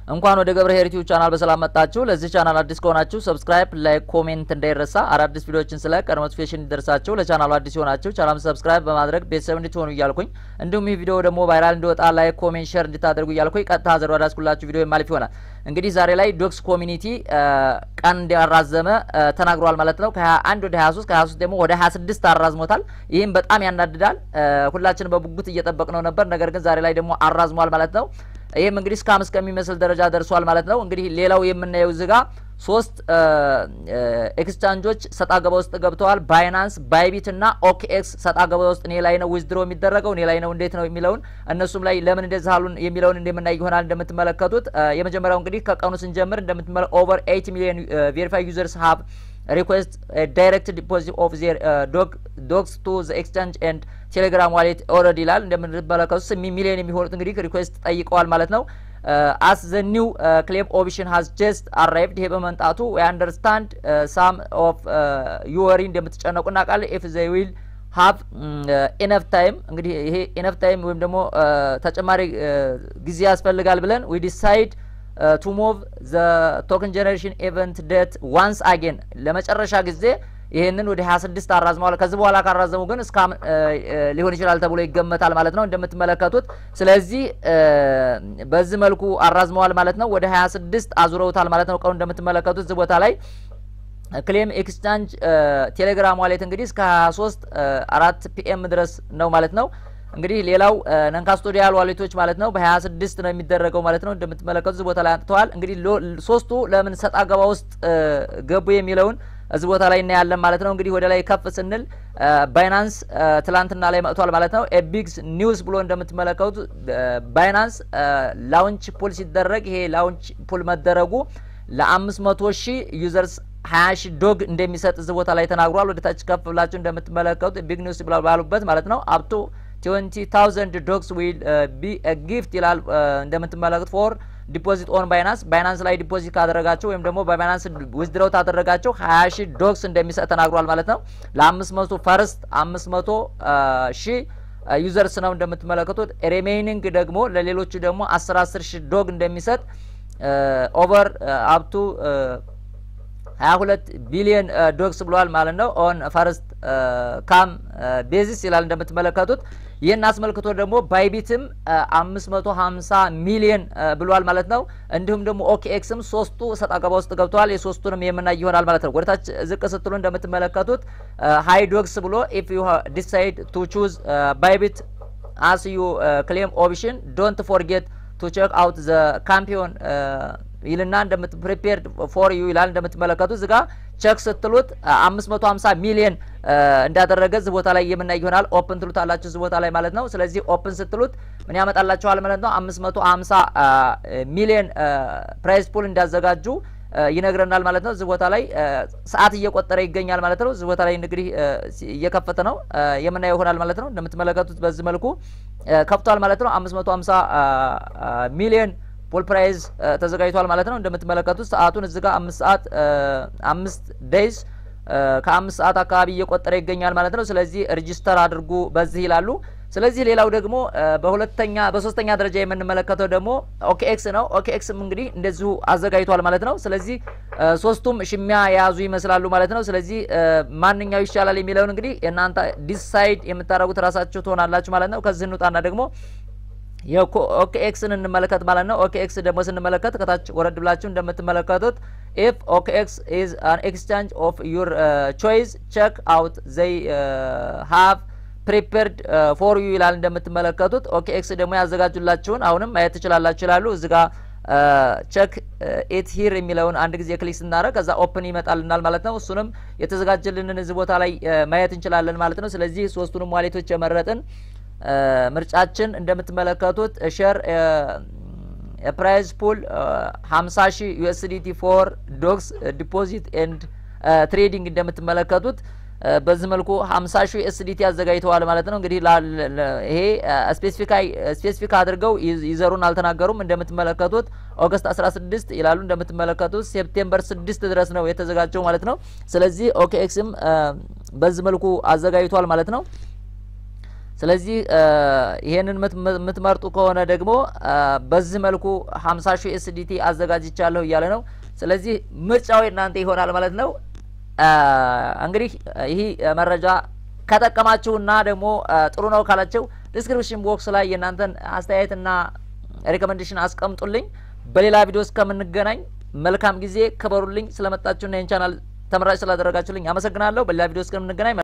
እንኳን ወደ ገብረ ሄር ዩቲዩብ ቻናል በሰላም መጣችሁ። ለዚህ ቻናል አዲስ ከሆናችሁ ሰብስክራይብ፣ ላይክ፣ ኮሜንት እንዳይረሳ። አዳዲስ ቪዲዮዎችን ስለ ቀድሞ ኖቲፊኬሽን እንዲደርሳችሁ ለቻናሉ አዲስ የሆናችሁ ቻናል ሰብስክራይብ በማድረግ ቤተሰብ እንድትሆኑ እያልኩኝ እንዲሁም ይህ ቪዲዮ ደግሞ ቫይራል እንዲወጣ ላይክ፣ ኮሜንት፣ ሼር እንድታደርጉ እያልኩኝ ቀጥታ ዘር ወዳስኩላችሁ ቪዲዮ የማልፍ ይሆናል። እንግዲህ ዛሬ ላይ ዶክስ ኮሚኒቲ ቀን እንዲያራዘመ ተናግሯል ማለት ነው። ከ21 ወደ 23 ከ23 ደግሞ ወደ 26 አራዝሞታል። ይህም በጣም ያናድዳል። ሁላችን በጉጉት እየጠበቅነው ነበር። ነገር ግን ዛሬ ላይ ደግሞ አራዝሟል ማለት ነው። ይህም እንግዲህ እስከ አምስት ከሚመስል ደረጃ ደርሷል ማለት ነው። እንግዲህ ሌላው የምናየው እዚህ ጋር ሶስት ኤክስቻንጆች ሰጣ ገባ ውስጥ ገብተዋል። ባይናንስ፣ ባይቢት እና ኦኬኤክስ ሰጣ ገባ ውስጥ እኔ ላይ ነው ዊዝድሮ የሚደረገው እኔ ላይ ነው እንዴት ነው የሚለውን እነሱም ላይ ለምን እንደዚህ አሉን የሚለውን እንደምናይ ይሆናል። እንደምትመለከቱት የመጀመሪያው እንግዲህ ከቀኑ ስንጀምር እንደምትመለ ኦቨር ኤይት ሚሊዮን ቬሪፋይ ዩዘርስ ሀብ ሪኩዌስት ዳይሬክት ዲፖዚት ኦፍ ዜር ዶግስ ቱ ዘ ኤክስቻንጅ ኤንድ ቴሌግራም ዋሌት ኦልሬዲ ይላል። እንደምንመለከቱት ስምንት ሚሊዮን የሚሆኑት እንግዲህ ሪኩዌስት ጠይቀዋል ማለት ነው። አስ ዘ ኒው ክሌም ኦፕሽን ሀዝ ጀስት አራይቭድ ይሄ በመምጣቱ ዊ አንደርስታንድ ሳም ኦፍ ዩወሪ እንደምትጨነቁ እናውቃለን። ኢፍ ዘ ዊል ሀቭ ኢነፍ ታይም እንግዲህ ይሄ ኢነፍ ታይም ወይም ደግሞ ተጨማሪ ጊዜ ያስፈልጋል ብለን ዊ ዲሳይድ ቱ ሙቭ ዘ ቶክን ጀኔሬሽን ኤቨንት ዴት ዋንስ አጌን ለመጨረሻ ጊዜ ይህንን ወደ 26 አራዝመዋል። ከዚህ በኋላ ካራዘሙ ግን እስከ ሊሆን ይችላል ተብሎ ይገመታል ማለት ነው እንደምትመለከቱት። ስለዚህ በዚህ መልኩ አራዝመዋል ማለት ነው። ወደ 26 አዙረውታል ማለት ነው። ቀኑ እንደምትመለከቱት እዚህ ቦታ ላይ ክሌም ኤክስቻንጅ ቴሌግራም ዋሌት እንግዲህ እስከ 23 አራት ፒኤም ድረስ ነው ማለት ነው። እንግዲህ ሌላው ነንካስቶዲያል ዋሌቶች ማለት ነው በ26 ነው የሚደረገው ማለት ነው። እንደምትመለከቱት እዚህ ቦታ ላይ አንጥተዋል። እንግዲህ ሶስቱ ለምን ሰጣ ገባ ውስጥ ገቡ የሚለውን እዚህ ቦታ ላይ እናያለን ማለት ነው። እንግዲህ ወደ ላይ ከፍ ስንል ባይናንስ ትላንትና ላይ መጥቷል ማለት ነው። ኤቢግስ ኒውስ ብሎ እንደምትመለከቱት ባይናንስ ላውንች ፑል ሲደረግ ይሄ ላውንች ፑል መደረጉ ለአምስት መቶ ሺህ ዩዘርስ ሀያ ሺህ ዶግ እንደሚሰጥ እዚህ ቦታ ላይ ተናግሯል። ወደ ታች ከፍ ብላችሁ እንደምትመለከቱት ቢግ ኒውስ ባሉበት ማለት ነው አፕቶ ትዌንቲ ታውዘንድ ዶግስ ዊል ቢ ጊፍት ይላል እንደምትመለከቱት ፎር ዲፖዚት ኦን ባይናንስ ባይናንስ ላይ ዲፖዚት ካደረጋቸው ወይም ደግሞ በባይናንስ ዊዝድረው ታደረጋቸው ሀያ ሺህ ዶግስ እንደሚሰጥ ተናግሯል ማለት ነው። ለአምስት መቶ ፈርስት አምስት መቶ ሺህ ዩዘርስ ነው እንደምትመለከቱት። ሪሜይኒንግ ደግሞ ለሌሎቹ ደግሞ አስር አስር ሺህ ዶግ እንደሚሰጥ ኦቨር አፕቱ ሀያ ሁለት ቢሊየን ዶግስ ብሏል ማለት ነው። ኦን ፈርስት ካም ቤዚስ ይላል እንደምትመለከቱት። ይህን አስመልክቶ ደግሞ ባይቢትም አምስት መቶ ሀምሳ ሚሊየን ብሏል ማለት ነው። እንዲሁም ደግሞ ኦኬኤክስም ሶስቱ ሰጣ ገባ ውስጥ ገብተዋል። የሶስቱንም የምናይ ይሆናል ማለት ነው። ወደታች ዝቅ ስትሉ እንደምትመለከቱት ሀይ ዶግስ ብሎ ኢፍ ዩ ዲሳይድ ቱ ቹዝ ባይቢት አስ ዩ ክሌም ኦፕሽን ዶንት ፎርጌት ቱ ቼክ አውት ዘ ካምፒዮን ይልና እንደምት ፕሪፔርድ ፎር ዩ ይላል እንደምትመለከቱት እዚጋ ቸክ ስትሉት አምስት መቶ ሀምሳ ሚሊየን እንዳደረገ እዚህ ቦታ ላይ የምናይ ይሆናል። ኦፕን ትሉት አላችሁ እዚህ ቦታ ላይ ማለት ነው። ስለዚህ ኦፕን ስትሉት ምን ያመጣላችኋል ማለት ነው። አምስት መቶ ሀምሳ ሚሊየን ፕራይስ ፑል እንዳዘጋጁ ይነግረናል ማለት ነው። እዚህ ቦታ ላይ ሰዓት እየቆጠረ ይገኛል ማለት ነው። እዚህ ቦታ ላይ እንግዲህ እየከፈተ ነው የምናየው ይሆናል ማለት ነው። እንደምትመለከቱት በዚህ መልኩ ከፍቷል ማለት ነው። አምስት መቶ ሀምሳ ሚሊየን ፖል ፕራይዝ ተዘጋጅቷል ማለት ነው። እንደምትመለከቱት ሰዓቱን እዚህ ጋር አምስት ሰዓት አምስት ዴይዝ ከአምስት ሰዓት አካባቢ እየቆጠረ ይገኛል ማለት ነው። ስለዚህ ሬጂስተር አድርጉ በዚህ ይላሉ። ስለዚህ ሌላው ደግሞ በሁለተኛ በሶስተኛ ደረጃ የምንመለከተው ደግሞ ኦኬኤክስ ነው። ኦኬኤክስም እንግዲህ እንደዚሁ አዘጋጅቷል ማለት ነው። ስለዚህ ሶስቱም ሽሚያ የያዙ ይመስላሉ ማለት ነው። ስለዚህ ማንኛው ይሻላል የሚለውን እንግዲህ እናንተ ዲሳይድ የምታደርጉት ራሳችሁ ትሆናላችሁ ማለት ነው። ከዚህ እንውጣና ደግሞ የኦኬኤክስን እንመለከት ማለት ነው። ኦኬኤክስ ደግሞ ስንመለከት ከታች ወረድ ብላችሁ እንደምትመለከቱት ኢፍ ኦኬኤክስ ኢዝ አን ኤክስቻንጅ ኦፍ ዩር ቾይስ ቼክ አውት ዘይ ሃቭ ፕሪፔርድ ፎር ዩ ይላል እንደምትመለከቱት። ኦኬኤክስ ደግሞ ያዘጋጁላችሁን አሁንም ማየት ትችላላችሁ ይላሉ። እዚ ጋ ቼክ ኢት ሂር የሚለውን አንድ ጊዜ ክሊክ ስናደረግ ከዛ ኦፕን ይመጣልናል ማለት ነው። እሱንም የተዘጋጀልንን እዚህ ቦታ ላይ ማየት እንችላለን ማለት ነው። ስለዚህ ሶስቱንም ዋሌቶች የመረጥን ምርጫችን እንደምትመለከቱት ሸር የፕራይዝ ፑል 50 ሺህ ዩኤስዲቲ ፎር ዶግስ ዲፖዚት ኤንድ ትሬዲንግ እንደምትመለከቱት በዚህ መልኩ 50 ሺህ ዩኤስዲቲ አዘጋጅተዋል ማለት ነው። እንግዲህ ይሄ ስፔሲፊክ አድርገው ይዘሩን አልተናገሩም። እንደምትመለከቱት ኦገስት 16 ይላሉ። እንደምትመለከቱት ሴፕቴምበር 6 ድረስ ነው የተዘጋጀው ማለት ነው። ስለዚህ ኦኬኤክስም በዚህ መልኩ አዘጋጅቷል ማለት ነው። ስለዚህ ይሄንን የምትመርጡ ከሆነ ደግሞ በዚህ መልኩ ሀምሳ ሺህ ኤስዲቲ አዘጋጅቻለሁ እያለ ነው። ስለዚህ ምርጫው እናንተ ይሆናል ማለት ነው። እንግዲህ ይህ መረጃ ከጠቀማችሁና ደግሞ ጥሩ ነው ካላችሁ ዲስክሪፕሽን ቦክስ ላይ የእናንተን አስተያየትና ሪኮመንዴሽን አስቀምጡልኝ። በሌላ ቪዲዮ እስከምንገናኝ መልካም ጊዜ። ክበሩልኝ። ስለመጣችሁና ይህን ቻናል ተመራጭ ስላደረጋችሁልኝ አመሰግናለሁ። በሌላ ቪዲዮ እስከምንገናኝ